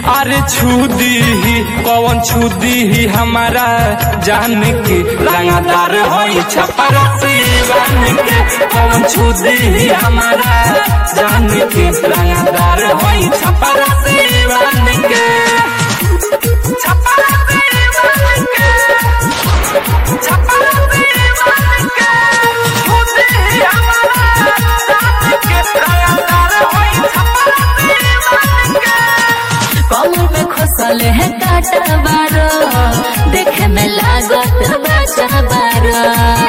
अरे छुदी ही कौन छुदी ही हमारा जान के रंगदार होई छपर सीवन के कौन छुदी ही हमारा जान के रंगदार होई छपर सीवन के छपर सीवन के छपर सीवन के छुदी ही हमारा जान के रंगदार होई छपर सीवन के कमर में खोसल है काटा बारो देखे में लागत बचा बारो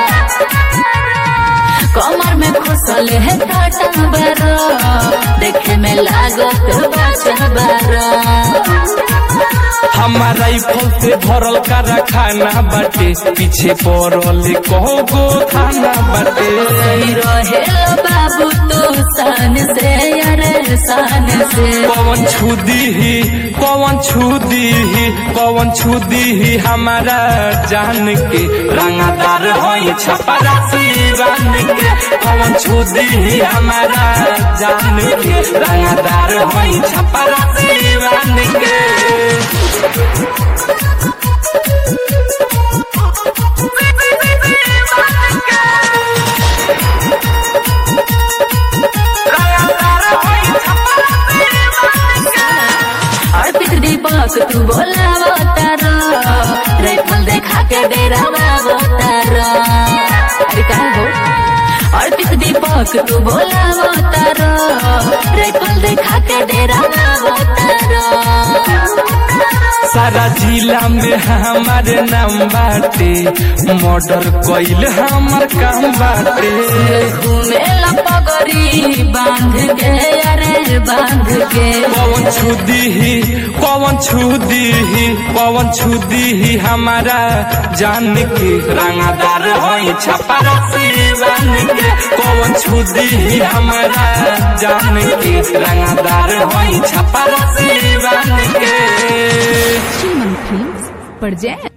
कमर में खोसल है काटा बारो देखे में लागत बचा बारो हमारा राइफल से भरल करा खाना बाटे पीछे पड़ल कहो गो थाना बाटे सही रहे बाबू तू सन से अरे सन से पवन छुदी ही पवन छुदी ही पवन छुदी ही हमारा जान के रंगदार होई छपरा सीवन के पवन छुदी ही हमारा जान के रंगदार होई छपरा सीवन के अर्पित दीपक तू बोलावो तारो राइफल देखा के डेरावो तारो अरे का हो अर्पित दीपक तू बोलावो तारो राइफल देखा के डेरावो तारो सारा जिला में हमारे नाम बाटे मर्डर कइल हमर काम बाटे घूमे पगड़ी बांध के अरे बांध के पवन छुदी ही पवन छुदी ही पवन छुदी ही हमारा जान के रंगदार होई छपरा सीवन के पवन छुदी ही हमारा जान के रंगदार होई छपरा सीवन के Human Films present